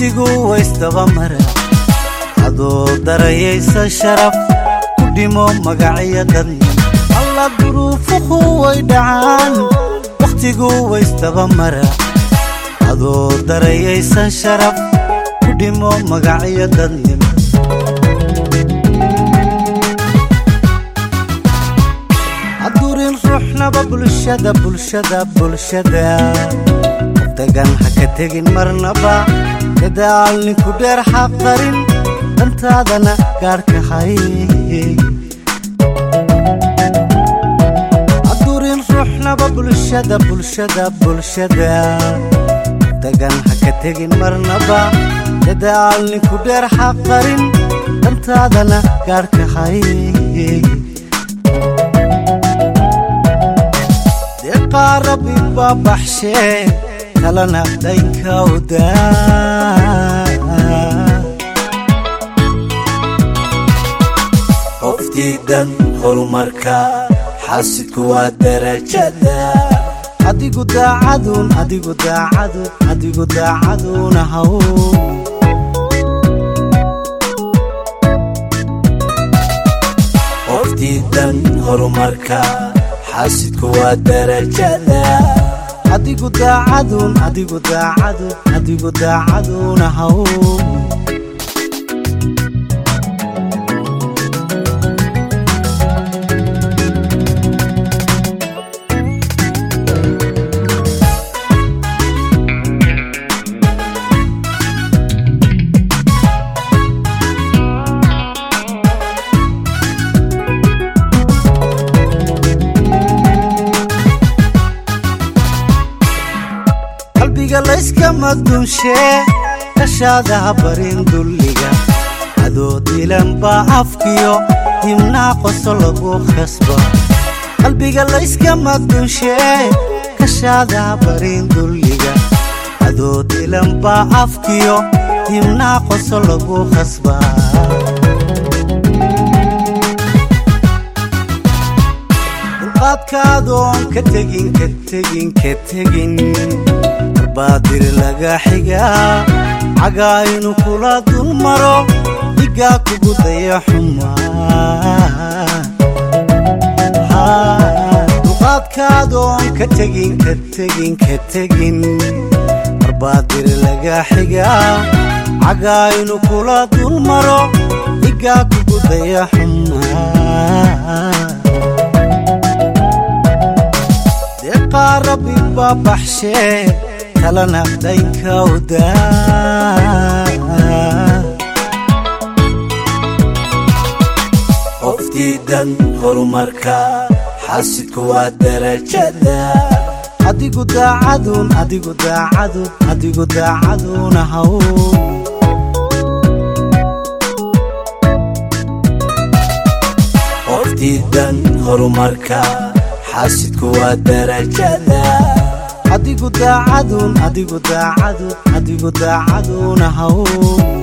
wakhtigu waysdaba mara adoo darayaysa sharaf ku dhimo magacyo dadni alla duruufuhu way dhacaan wakhtigu waysdaba mara adoo darayaysa sharaf ku dhimo magacyo dadnim hadurin ruuxnaba bulshada bulshada bulshada dagan ha ka tegin marnaba dadaal ninku dheer xaqarin dantaadana gaadhka hay hadurin ruuxnaba bulshada bulshada bulshada dagan ha ka tegin marnaba dadaal ninku dheer xaqarin dantaadana gaadhka hay deeqaa rabbi baa baxshee kalana dhaynkawda qoftiidan horumarka xaasidku waa darajada adigu daacadun adigu daacadun adigu daacaduna haw qoftiidan horumarka xaasidku waa darajada adigu daacadun adigu daacadun adigu daacaduna haw qalbiga layskama dunshee kashaada ha barin dulliga adoo dilan baa afkiyo himnaa qoso lagu khasba qalbiga layskama dunshee kashaada ha barin dulliga adoo dilan baa afkiyo himnaa qoso lagu khasba dulqaadkaadoon ka tegin ka tegin ka tegin baadir laga xigaa cagaa inuu kula dul maro dhigaa kugu daya xumaa duqaadkaadoon ka tegin ka tegin ka tegin barbaadir laga xigaa cagaa inuu kula dul maro dhigaa kugu daya xumaa deeqaa rabbi baa baxshee kalana dhaynkawda qoftiidan horumarka xaasidku waa darajada adigu daacadun adigu daacadun adigu daacaduna haw qoftiidan horumarka xaasidku waa darajada adigu daacadun adigu daacadun adigu daacaduna haw